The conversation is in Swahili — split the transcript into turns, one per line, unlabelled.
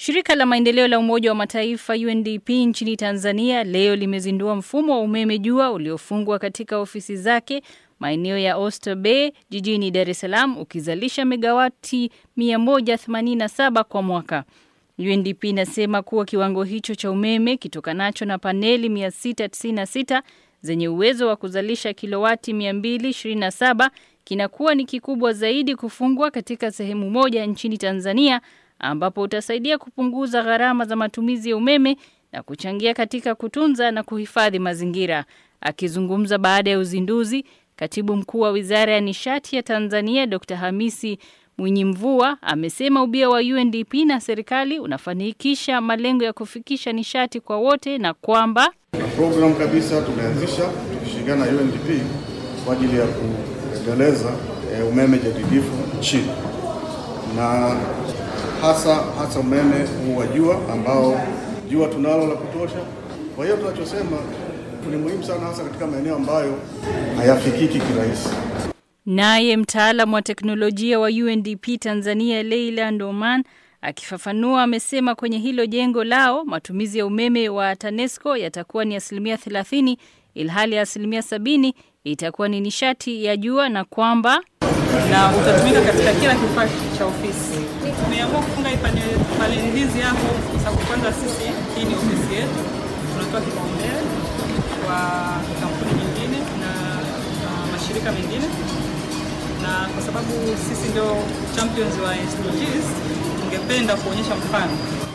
Shirika la maendeleo la Umoja wa Mataifa UNDP nchini Tanzania leo limezindua mfumo wa umeme jua uliofungwa katika ofisi zake maeneo ya Oyster Bay jijini Dar es Salaam ukizalisha megawati 187 kwa mwaka. UNDP inasema kuwa kiwango hicho cha umeme kitokanacho na paneli 696 zenye uwezo wa kuzalisha kilowati 227 kinakuwa ni kikubwa zaidi kufungwa katika sehemu moja nchini Tanzania ambapo utasaidia kupunguza gharama za matumizi ya umeme na kuchangia katika kutunza na kuhifadhi mazingira. Akizungumza baada ya uzinduzi, Katibu Mkuu wa Wizara ya Nishati ya Tanzania Dr. Hamisi Mwinyi Mvua amesema ubia wa UNDP na serikali unafanikisha malengo ya kufikisha nishati kwa wote na kwamba
program kabisa tumeanzisha tukishirikiana na UNDP kwa ajili ya kuendeleza e, umeme jadidifu nchini na hasa hasa umeme huu wa jua ambao jua tunalo la kutosha. Kwa hiyo tunachosema ni muhimu sana hasa katika maeneo ambayo hayafikiki kirahisi.
Naye mtaalamu wa teknolojia wa UNDP Tanzania Leila Ndoman akifafanua amesema kwenye hilo jengo lao matumizi ya umeme wa TANESCO yatakuwa ni asilimia 30 ilhali asilimia sabini itakuwa ni nishati ya jua na kwamba
na utatumika katika kila kifaa cha ofisi. Tumeamua kufunga paneli hizi hapo kwa sababu kwanza sisi hii ni ofisi yetu, tunatoa kipaumbele kwa kampuni nyingine na, na mashirika mengine, na kwa sababu sisi ndio champions wa SDGs, tungependa kuonyesha mfano